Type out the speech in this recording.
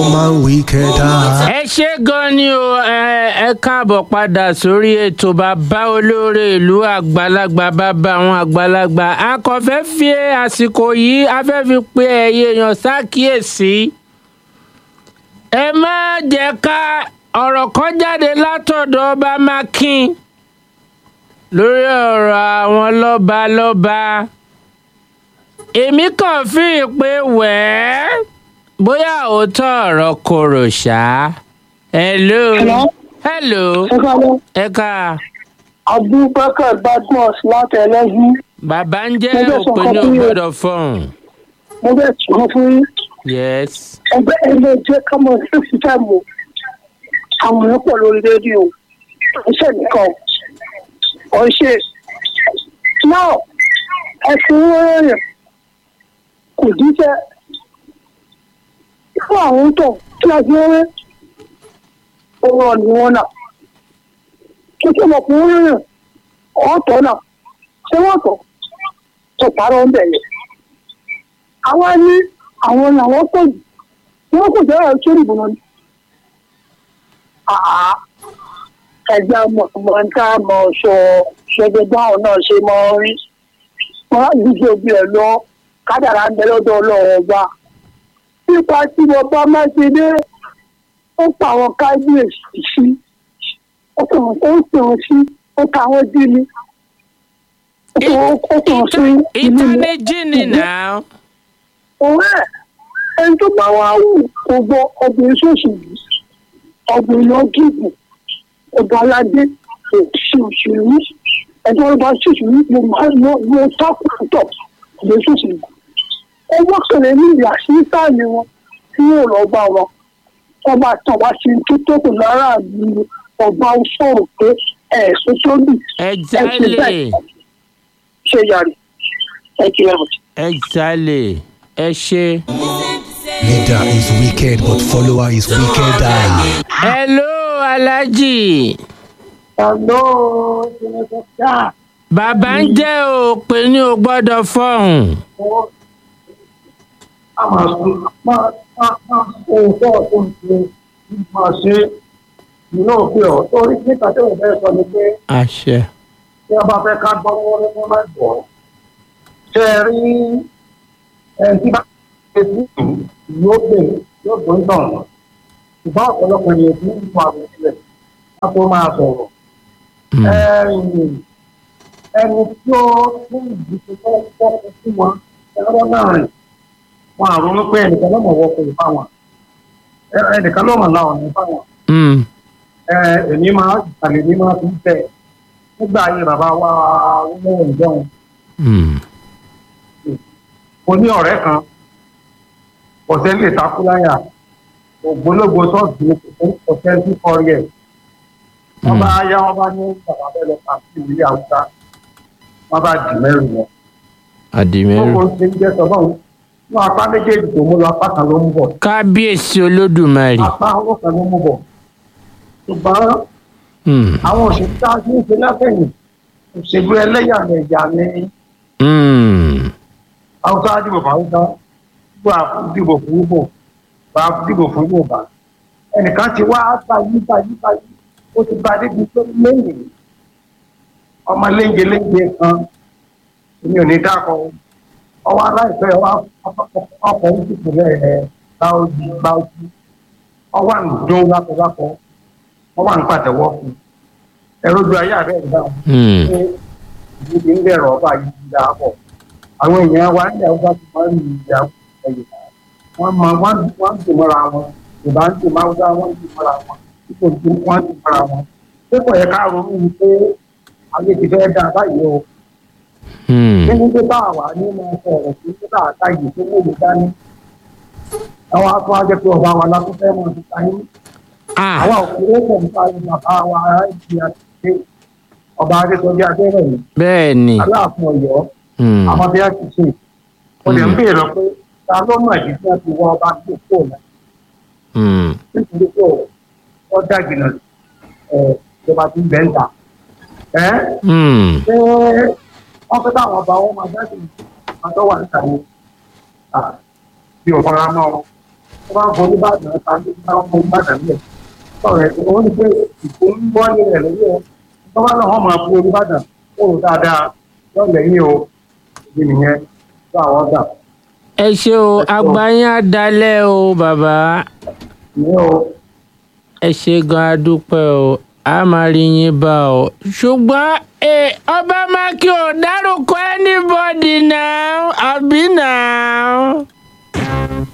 man wicked eye. ẹ ṣe gan ni o ẹ ẹ káàbọ̀ padà sórí ètò bàbá olóore ìlú àgbàlagbà bàbá àwọn àgbàlagbà a kò fẹ́ fi àsìkò yìí a fẹ́ fi pe ẹ̀yẹ èèyàn ṣàkíyèsí ẹ má jẹ́ ká ọ̀rọ̀ kan jáde látọ̀dọ̀ ọba makin lórí ọ̀rọ̀ àwọn lọ́balọ́ba èmi kàn fi pé wẹ́ẹ́ bóyá òótọ́ ọ̀rọ̀ korò ṣá. hello. Hello? hello. ẹ kálẹ́ ẹ ká abubakar badmus láti ẹlẹ́yìn bàbá ń jẹ́ Mo fẹ́ sọ òpin ní nǹkan fún yín. ògbọ́dọ̀ fọ́ọ̀n. mo bẹ̀ sọ fún yín yes. ẹgbẹ́ ẹgbẹ́ jẹ́ kámọ́ fífi táìmù àwọn èèyàn pọ̀ lórí rédíò iṣẹ́ nìkan ọ̀ ṣe náà ẹ fi wọ́n rẹ̀ kò díjẹ́ fún àwọn tó kí a fi wọ́n rẹ̀ owó ọ̀nì wọn náà kí kí ọmọkùnrin rẹ̀ ọ̀tọ̀ náà ṣé wọ́n tọ̀ tó parọ́ ń bẹ̀rẹ̀ àwa ní àwọn làwọn pọ̀ jù wọ́n kò jẹ́ ọ̀rọ̀ sórí ìbùnà ni. Àá ẹgbẹ́ mọ̀ọ́mọ́ tá a mọ̀ sọ ṣẹ́gbẹ́ báwọn náà ṣe mọ́ rí. Wọ́n á díje bí ẹ̀ lọ kádàrá ń bẹ lọ́dọ̀ ọlọ́run ọba. Nípa tí bàbá Mákindé ó pa àwọn kábíyèsí sí. Ó pè wọ́n ó pè wọ́n sí ó ta wọ́n dí ni. Ó pè wọ́n ó pè wọ́n sí ìlú mi. ìtànìjì ni náà. ọ̀rẹ́ ẹni tó bá wá wù kó gbọ́ ọgbìn ṣòṣì yìí ọgbìn lọ gígùn ọba aládé kò sí òṣèlú ẹjọ́ ọba ṣòṣì yìí ló máa ń lọ lọ tákùtọ̀ ọgbìn ṣòṣì yìí ọwọ́ kẹlẹ̀ ní ìyá sí sáàlì wọn tí yóò lọ bá wọn ọba tàn wá sí tó tó kù lára àbí ọba sọ̀rọ̀ pé ẹ̀sùn tó bì exactly. ṣe yàrá ẹ kí ẹ bọ̀. exactly. ẹ ṣe. Leader is wicked, but follower is wickeder. hello alhaji. Hello, Senator bàbá ń jẹ́ òpin ní ògbọ́dọ̀ fọ́ọ̀n. a máa sún máa máa máa ohun tó ọ̀tún ṣe máa ṣe ìná òfin ọ̀ torí níta tí òun fẹ́ sọ ni pé àṣẹ. tí wọ́n bá fẹ́ ká gbọ́ wọ́n ní wọ́n máa gbọ́ ṣe é rí ẹni tí bá ṣe sí yóò gbé yóò gbé ń tàn ṣùgbọ́n ọ̀pọ̀lọpọ̀ ènìyàn tí ń fa àwọn ìṣẹ̀lẹ̀ wọ́n tó máa sọ̀rọ̀ Mm. ẹni ẹni tí ó ní ìdíje tó ń pọ̀ fún wọn ẹ̀rọ náà rìn wọn àrùn pé ẹnìkan ló mọ̀ wọ́pọ̀ ìfáwọn ẹnìkan ló mọ̀ láwọn ìfáwọn Mm. ẹ èmi máa àlè mi máa fi ń tẹ̀ nígbà ayé bàbá wa wọ́n ń jẹun Mm. mo ní ọ̀rẹ́ kan ọ̀sẹ̀ lè takú láyà ògbólógbò sọ́ọ̀tì ọ̀sẹ̀ tí kọrí ẹ̀ wọ́n bá yá wọ́n bá ní bàbá bẹ́ẹ̀ lọ kà sí ìwé àwùjá wọ́n bá dì mẹ́rin wọn. àdìmẹ́rù. gbogbo ṣe ń jẹ́ sọ́dọ̀ ní apá méjèèjì tó mú lọ apá kan ló mú bọ̀ kábíyèsí olódùmarè. apá owó kan ló mú bọ̀ ṣùgbọ́n Mm. àwọn òṣèlú tá a ti ń ṣe látẹ̀yìn òṣèlú ẹlẹ́yàmẹ̀yà ni Mm. haúsá dìbò fún haúsá gbọ́ dìbò fún ibo bá dìbò fún yorùbá ẹnìkan ti wá báyìí báyìí báyìí ó ti bá débi tó lẹ́yìn ọmọ léńjẹ léńjẹ kan èmi ò ní dákọ ọwọ́ aláìpẹ́ wa ọkọ̀ ń dìbò rẹ̀ ẹ̀ báwọ́jú báwọ́jú ọwọ́ àǹdún lápọ̀lápọ̀ ọwọ́ àǹpàtẹ́wọ́ fún ẹ̀rọ ju ayé àbẹ́ ìdáhùn Mm. pé ìlú ti ń bẹ̀rẹ̀ ọba yìí ti dáa pọ̀ àwọn èèyàn wa ní ọba ti máa ń lu ìyá ẹ̀yìn wọ́n máa wọ́n wọ́n ń dùn mọ́ra wọn ìbá ń dùn máa wọ́n ń dùn mọ́ra wọn ipò tí wọ́n ń dùn mọ́ra wọn pé kò yẹ ká ronú ni pé ayé ti fẹ́ dáa báyìí o Mm. nínú tó bá wà nínú ọ̀rọ̀ tó tó bá àta yìí tó mú mi dání àwọn akọ́ ajẹ́ pé ọba wa látún fẹ́ mọ̀ nípa yín Ah. àwọn òkúrò pọ̀ nípa yín bàbá wa ìdí àti ọba adéṣọjá abẹ́rẹ́ yìí bẹ́ẹ̀ ni. aláàfin ọ̀yọ́ Mm. àwọn bí a ti ṣe o lè ń béèrè pé ta ló mọ̀ ìdí tí wọ́n ti wọ ọba tó kò lọ Mm. nítorí pé wọ́n dàgbìnà ẹ̀ ìjọba tó ń bẹ̀ ń ta ẹ́ Mm. ṣé wọ́n fẹ́ káwọn ọba wọn máa dàgbìnà máa tọ́ wà níta ni bí ò fara mọ́ ọ bá ń fọ oníbàdàn tàbí bá ń fọ oníbàdàn lẹ̀ sọ̀rọ̀ ẹ̀ wọ́n ní pé ìkó ń bọ́ ní rẹ̀ lórí ẹ̀ tó bá náà wọ́n máa fún oníbàdàn ó rò dáadáa yọ lẹ́yìn o ìdí nìyẹn tó àwọn dà ẹ ṣe o àgbáyé àdálẹ́ o bàbá ìyẹn o ẹ ṣe gan adúpẹ́ o a máa rí yín bá o ṣùgbọ́n ẹ ọba mákì ò dárúkọ anybody náà àbí náà.